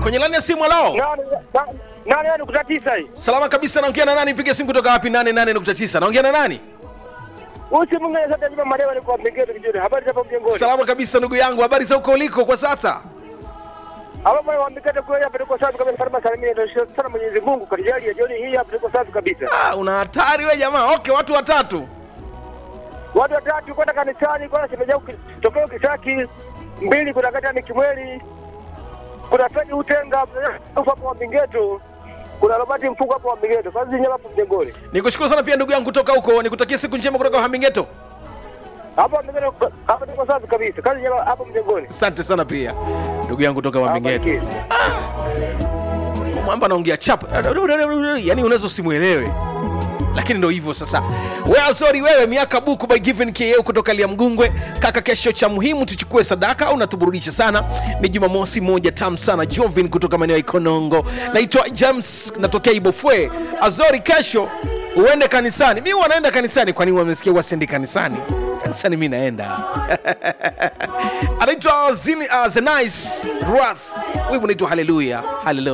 kwenye lani ya simu alao Nane na- nane nane nukta tisa hii. salama kabisa naongea na nani piga simu kutoka wapi 88.9 naongea na nani Usi mwingine sasa jima madewa ni kwa mpengezo kijoni. Habari za hapo mjengoni. salama kabisa ndugu yangu habari za huko uliko kwa sasa Hapo mwa wambikete kwa hapa tuko safi kama farma salimia ndio sana Mwenyezi Mungu kajali ya jioni hii hapa tuko safi kabisa. ah, una hatari we jamaa okay watu watatu Watu watatu kwenda kanisani kwa shemeja tokeo Kisaki, mbili kuna kata ni Kimweli. Kuna Fedi Utenga hapo kwa Mbingeto. Kuna Robert Mfuko hapo Mbingeto. Kazi nyama hapo mjengoni. nikushukuru sana pia ndugu yangu kutoka huko nikutakia siku njema kutoka uhamingeto Hapo Mbingeto hapo tuko safi kabisa. Kazi nyama hapo mjengoni. asante sana pia ndugu yangu kutoka uhamingeto mwamba anaongea chap yani unaweza usimwelewe lakini ndo hivyo sasa well, sorry wewe miaka buku by given ko kutoka liamgungwe kaka kesho cha muhimu tuchukue sadaka au natuburudisha sana ni jumamosi moja tam sana jovin kutoka maeneo ya ikonongo naitwa james natokea ibofwe azori kesho uende kanisani mi wanaenda kanisani kwani wamesikia wasendi kanisani kanisani mi naenda anaitwa Zini- uh, zenice rath wimbo naitwa haleluya haleluya